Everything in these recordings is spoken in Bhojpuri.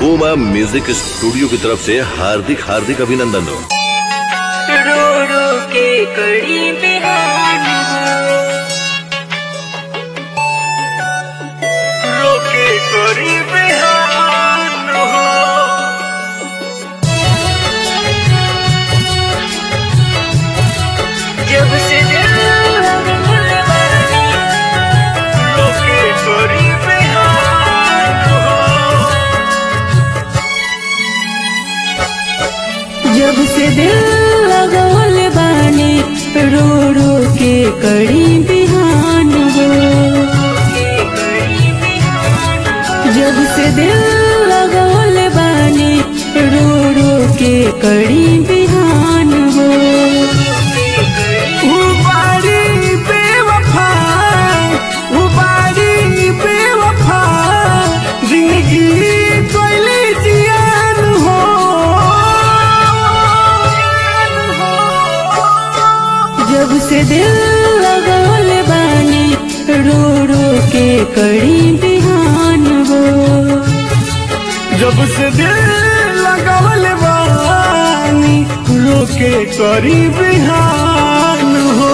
बूमा म्यूजिक स्टूडियो की तरफ से हार्दिक हार्दिक अभिनंदन हो रो रो के कड़ी बिहान रो के कड़ी बिहान हो जब से दिल लगवानी, रो के कड़ी बिहान हो जब से दिल लगवल बानी रो रो के कड़ी बिहान हो जब से दिल लगवल बानी रो रो के कड़ी बिहान हो उबारी बेवफा उबारी बेवफा जिंदगी कोयले जियान हो जब से दिल लगवल बानी रो रो के कड़ी बिहान हो जब से दिल लगावल बानी रोके करी बिहान हो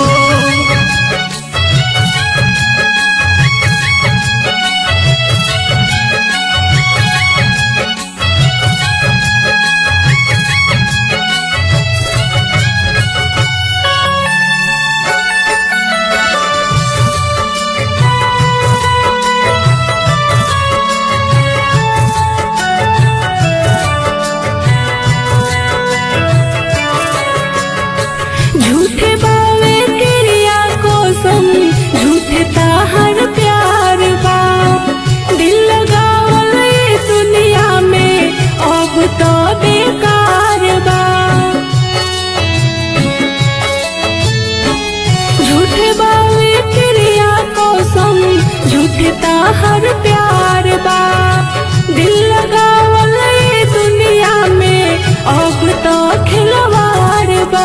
झूठे बावे क्रिया को सम झूठे ताहर प्यार बा दिल लगावल ये दुनिया में अब तो बेकार बा झूठे बावे क्रिया को सम झूठे ताहर प्यार बा दिल लगावल ये दुनिया में अब तो खिलवाड़ बा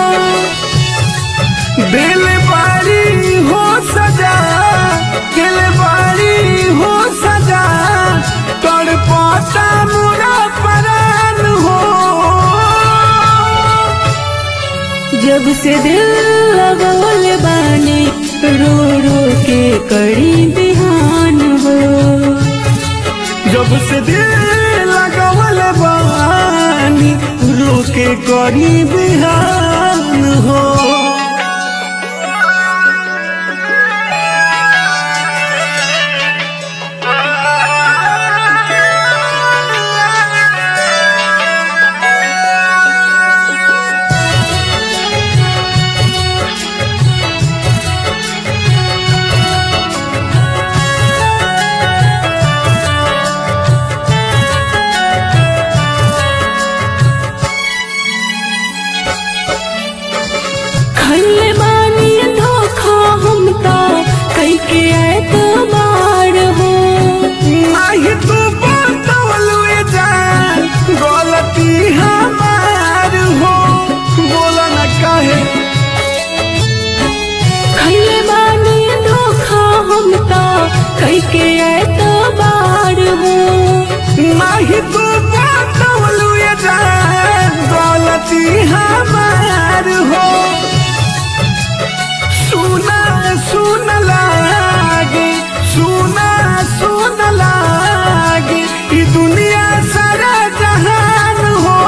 दिल बारी हो सजा दिल बारी हो सजा तड़पाता मुरा परान हो जब से दिल लगवल बानी रो रो के कड़ी बिहान हो जब से दिल लगवल बानी रोके करी बिहान हो खल्ले बानी धोखा हम तो कई के एतबार हो नहीं तू बतौलू जान गलती हमार हो बोला न काहे खल्ले बानी धोखा हम तो कई के एतबार हो नहीं तू बतौलू जान गलती हमार हो सुना सुन लागे सुना सुन लागे ई दुनिया सारा जहान हो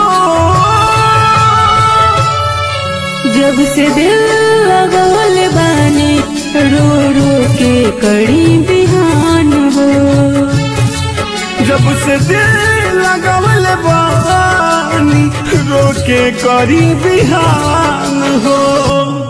जब से दिल लगवल बानी रो रो के कड़ी बिहान हो जब से दिल लगवल बानी रोके करी बिहान हो